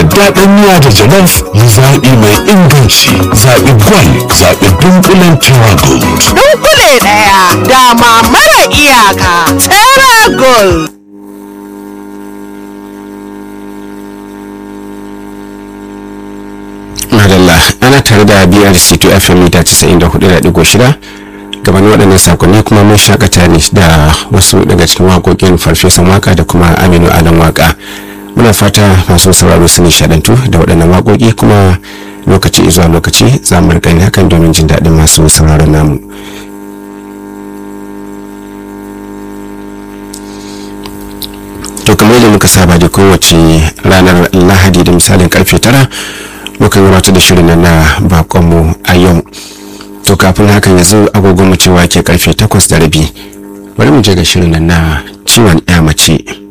daddaɗan miya da jalof yi zaɓi mai inganci zaɓi gwal zaɓi dunkulen terra gold dunkule ɗaya dama mara iyaka terra gold madalla ana tare da brc to fm mita 94.6 gabanin waɗannan sakonni kuma mun shakata ne da wasu daga cikin waƙoƙin farfesan waka da kuma aminu alan waka muna fata masu sauraro su nishadantu da waɗannan waƙoƙi kuma lokaci zuwa lokaci za mu rika hakan domin jin daɗin masu sauraron namu to kamar yadda muka saba da kowace ranar lahadi da misalin karfe tara muka gabatar da shirin na bakonmu a yau to kafin hakan yanzu agogon mu cewa ke karfe takwas da rabi bari mu je ga shirin na ciwon ya mace